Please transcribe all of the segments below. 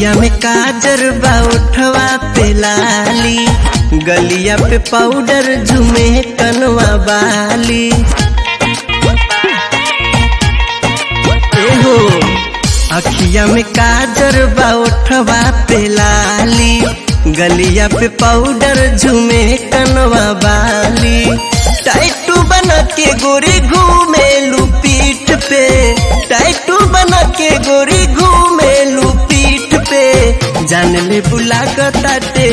अखिया में काजर बा उठवा पे लाली गलिया पे पाउडर झुमे कनवा बाली एहो अखिया में काजर बा उठवा पे लाली गलिया पे पाउडर झुमे कनवा बाली टाइटू बना के गोरी घूमे पीठ पे टाइटू बना के गोरी घूमे पीठ पे जान ले बुला ताटे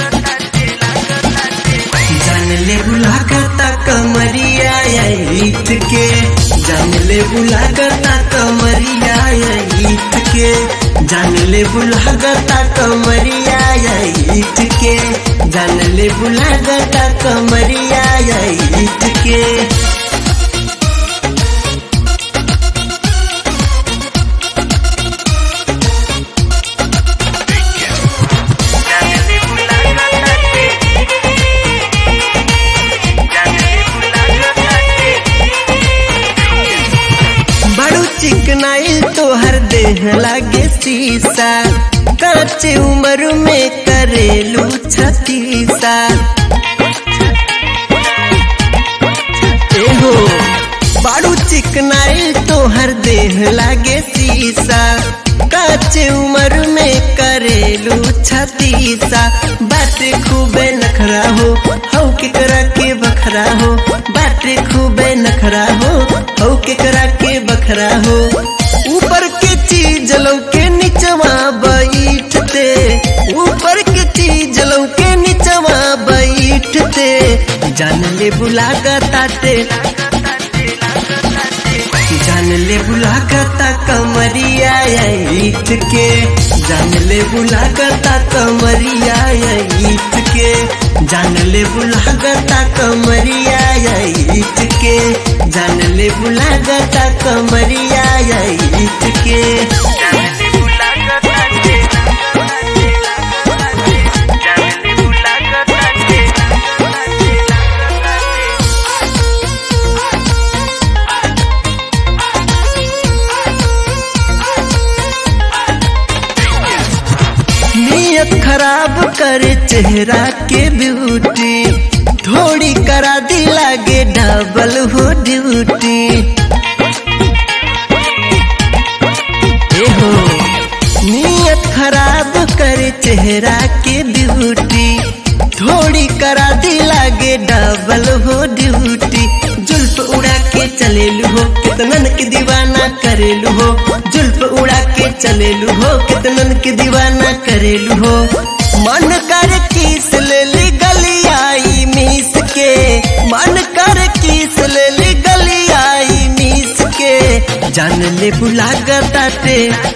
जान ले बुला करता कमरिया ईट के जान ले बुला करता कमरिया ईट के जान ले बुला करता कमरिया ईट के जान ले बुला करता कमरिया ईट के बड़ू चिकनाइल तोहर देह लागे शीशा काचे उम्र में करेलू छतीसा एहो बड़ू चिकनाइल तोहर देह लागे शीशा काचे उम्र में करेलू छतीसा बाटे खूबे नखरा हो हौ के करा के बखरा हो बाटे खूबे नखरा हो हौ के करा के बखरा हो ऊपर के चीज लौके नीचवा बैठते ऊपर के चीज लौके नीचवा बैठते जान ले बुला ताटे जान ले बुला करता कमरिया ईट के जान ले बुला करता कमरिया ईट के जान ले बुला करता कमरिया ईट के जान ले बुला करता कमरिया ईट के नियत खराब करे चेहरा के ब्यूटी थोड़ी करा दी लागे डबल हो ड्यूटी एहो नियत खराब करे चेहरा के ब्यूटी थोड़ी करा दी लागे डबल हो ड्यूटी जुल्फ उड़ा के चलेलू हो कितनन के दीवाना करेलू हो जुल्फ उड़ा के चलेलू हो कितनन के दीवाना करेलू हो मन कर किस ले ली गलियाई मीस के मन कर किस ले ली गलियाई मीस के जान ले बुला ताटे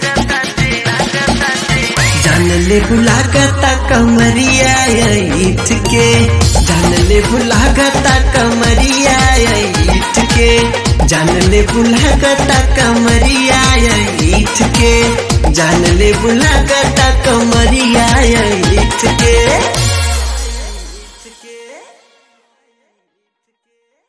जान ले बुला करता कमरिया ईट के जान ले बुला करता कमरिया ईट के जान ले बुला करता कमरिया ईट के जान ले बुला करता कमरिया ईट के